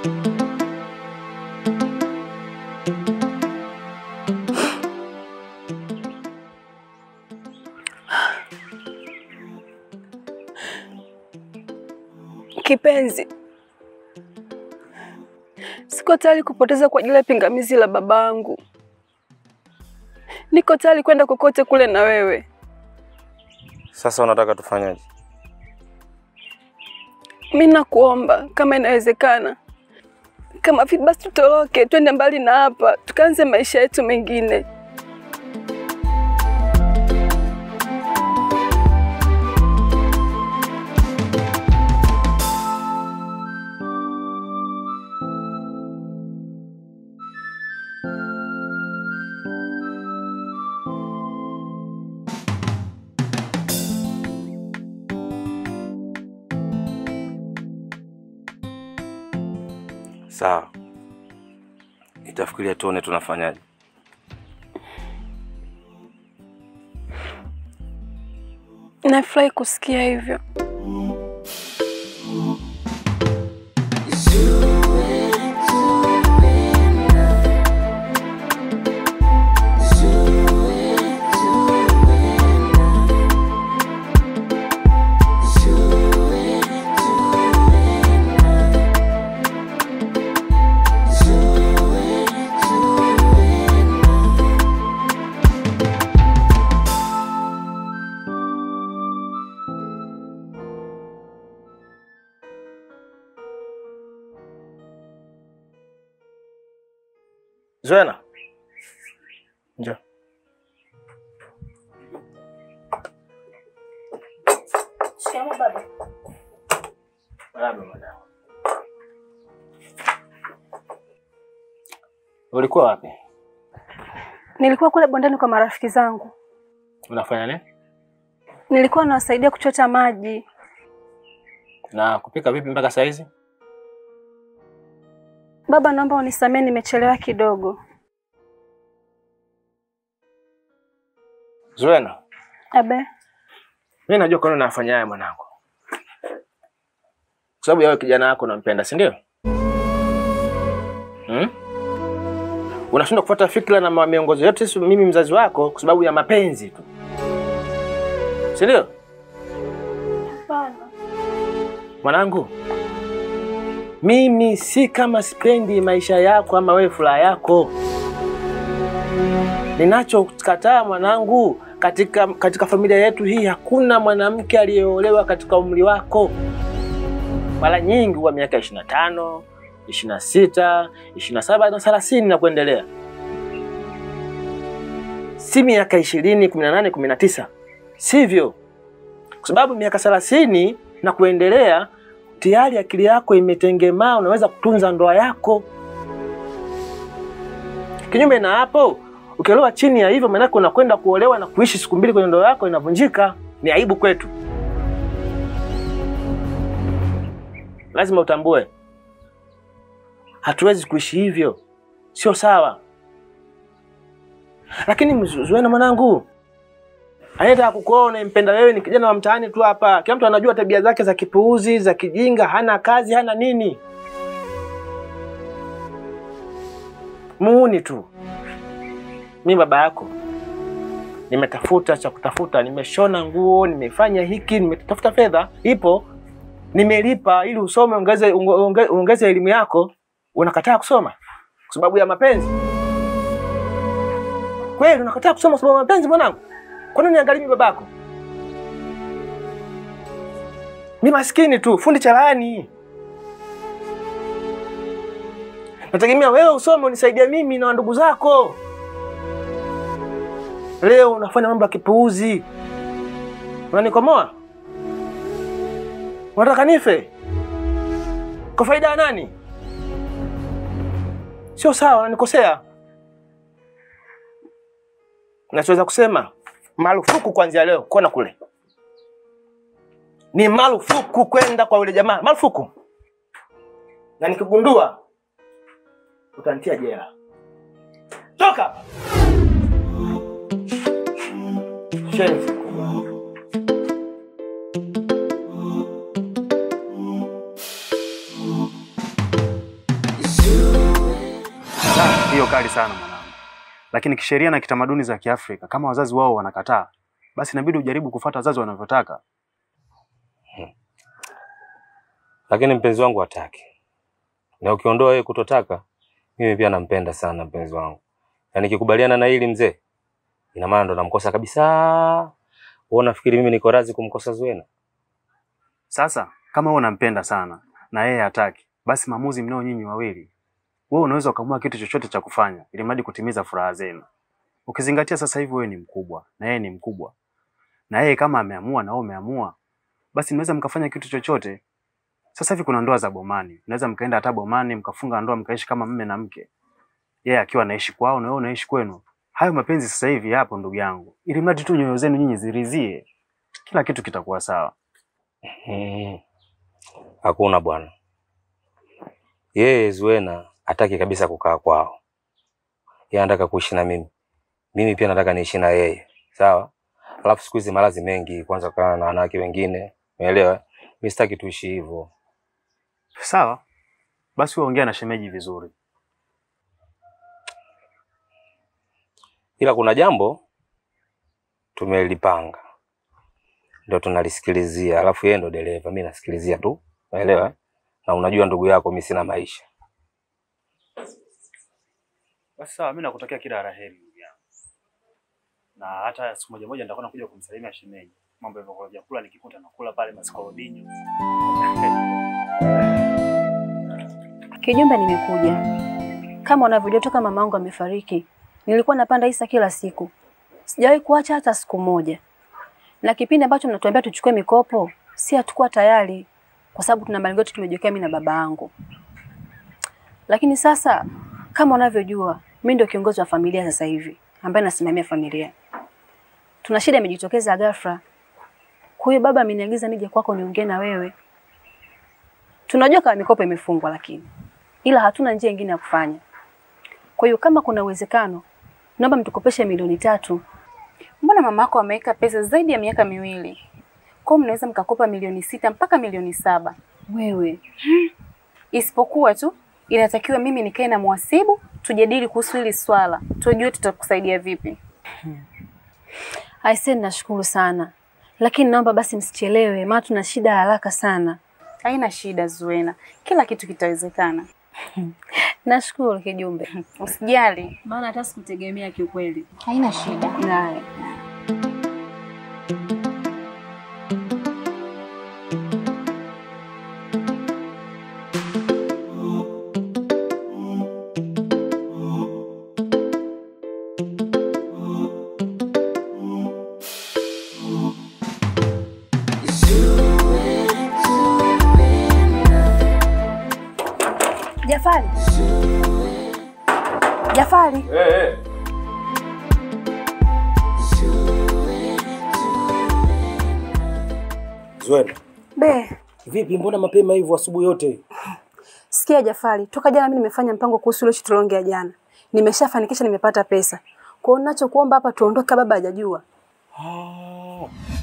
Kipenzi, siko tayari kupoteza kwa ajili ya pingamizi la babangu. Niko tayari kwenda kokote kule na wewe. Sasa unataka tufanyaje? Mi nakuomba kama inawezekana, kama vipi basi tutoroke, twende mbali na hapa, tukaanze maisha yetu mengine. Sawa, nitafikiria tuone tunafanyaje. Nafurahi kusikia hivyo. Zuena, njoo. Shikamoo baba. Marahaba mwanangu. Ulikuwa wapi? Nilikuwa kule bondeni kwa marafiki zangu, Unafanya nini? nilikuwa nawasaidia kuchota maji. Na kupika vipi mpaka saa hizi? Baba, naomba unisamehe, nimechelewa kidogo. Zuena, Abe, mimi najua kwa nini unafanya haya mwanangu. Kwa sababu ya wewe kijana wako unampenda, si ndio? Hmm? Unashindwa kufuata fikra na ma- miongozo yote si mimi mzazi wako kwa sababu ya mapenzi tu. Si ndio? hapana. Mwanangu, mimi si kama sipendi maisha yako ama wewe furaha yako. Ninachokataa mwanangu, katika, katika familia yetu hii hakuna mwanamke aliyeolewa katika umri wako. Mara nyingi huwa miaka ishirini na tano, ishirini na sita, ishirini na saba na thelathini na kuendelea, si miaka ishirini, kumi na nane, kumi na tisa, sivyo? Kwa sababu miaka thelathini na kuendelea tayari akili yako imetengemaa, unaweza kutunza ndoa yako. Kinyume na hapo, ukiolewa chini ya hivyo, maanake unakwenda kuolewa na kuishi siku mbili kwenye ndoa yako inavunjika. Ni aibu kwetu, lazima utambue, hatuwezi kuishi hivyo, sio sawa. Lakini mzu- Zuena mwanangu, anayetaka kukuoa unayempenda wewe ni kijana wa mtaani tu hapa. Kila mtu anajua tabia zake za kipuuzi, za kijinga, hana kazi, hana nini, muuni tu. Mi baba yako nimetafuta cha kutafuta, nimeshona nguo, nimefanya hiki, nimetafuta fedha, ipo, nimelipa ili usome, ongeze unge- ongeze elimu yako. Unakataa kusoma kwa sababu ya mapenzi? Kweli unakataa kusoma kwa sababu ya mapenzi mwanangu? Kwa nini niangalie mimi babako? Mi maskini tu, fundi cherehani. Nategemea wewe usome unisaidia mimi na ndugu zako. Leo unafanya mambo ya kipuuzi, unanikomoa, unataka nife kwa faida ya nani? Sio sawa, unanikosea. Nachoweza kusema marufuku kuanzia leo kona kule, ni marufuku kwenda kwa yule jamaa, marufuku. Na nikigundua utanitia jela. Toka hapa. Shenzi. hiyo kali sana mwanangu, lakini kisheria na kitamaduni za Kiafrika, kama wazazi wao wanakataa, basi inabidi ujaribu kufuata wazazi wanavyotaka. Lakini mpenzi wangu hataki, na ukiondoa yeye kutotaka, mimi pia nampenda sana mpenzi wangu, na nikikubaliana na hili mzee, ina maana ndo namkosa kabisa. Wewe unafikiri mimi niko radhi kumkosa Zuena? Sasa kama wewe unampenda sana na yeye hataki, basi maamuzi mnao nyinyi wawili. Wewe unaweza ukaamua kitu chochote cha kufanya ili mradi kutimiza furaha zenu. Ukizingatia sasa hivi wewe ni mkubwa na yeye ni mkubwa, na yeye kama ameamua na wewe umeamua, basi mnaweza mkafanya kitu chochote. Sasa hivi kuna ndoa za bomani, mnaweza mkaenda hata bomani mkafunga ndoa mkaishi kama mme na mke, yeye akiwa anaishi kwao na wewe unaishi kwenu. Hayo mapenzi sasa hivi yapo ndugu yangu, ili mradi tu nyoyo zenu nyinyi zirizie, kila kitu kitakuwa sawa. Hmm. Hakuna bwana, yeye Zuena hataki kabisa kukaa kwao, yeye anataka kuishi na mimi, mimi pia nataka niishi na yeye, sawa. Alafu siku hizi maradhi mengi, kwanza kana na wanawake wengine, umeelewa? Mimi sitaki tuishi hivyo. Sawa basi, wewe ongea na shemeji vizuri. ila kuna jambo tumelipanga, ndio tunalisikilizia, alafu yeye ndo dereva, mimi nasikilizia tu, unaelewa? Na unajua ndugu yako, mimi sina maisha. Basi sawa, mimi nakutakia kila la heri ndugu yangu, na hata siku moja moja nitakuwa nakuja kumsalimia shemeji. Mambo ya vyakula vyakula nikikuta nakula pale masikorodinyo. Kijumba, nimekuja kama unavyojua, toka mama yangu amefariki nilikuwa napanda hisa kila siku, sijawahi kuacha hata siku moja. Na kipindi ambacho mnatuambia tuchukue mikopo, si hatukuwa tayari, kwa sababu tuna malengo yetu tumejiwekea mimi na baba yangu. Lakini sasa kama unavyojua, mimi ndio kiongozi wa familia sasa hivi, ambaye nasimamia familia. Tuna shida imejitokeza ghafla, kwa hiyo baba ameniagiza nije kwako niongee na wewe. Tunajua kama mikopo imefungwa, lakini ila hatuna njia nyingine ya kufanya. Kwa hiyo kama kuna uwezekano, naomba mtukopeshe milioni tatu. Mbona mama yako ameweka pesa zaidi ya miaka miwili? Kwa hiyo mnaweza mkakopa milioni sita mpaka milioni saba. Wewe Isipokuwa tu inatakiwa mimi nikae na mhasibu tujadili kuhusu hili swala, tujue tutakusaidia vipi. aisee, nashukuru sana, lakini naomba basi msichelewe, maana tuna shida ya haraka sana. Haina shida Zuena, kila kitu kitawezekana. Nashukuru Kijumbe, Usijali. maana hata sikutegemea kiukweli. Haina shida. Haya. Jafari, Jafari, Zuena, Be, vipi mbona mapema hivyo asubuhi yote? sikia Jafari, toka jana mimi nimefanya mpango kuhusu ile tulongea jana. Nimeshafanikisha, nimepata pesa. Kwa hiyo ninachokuomba hapa tuondoke, baba hajajua. Ah,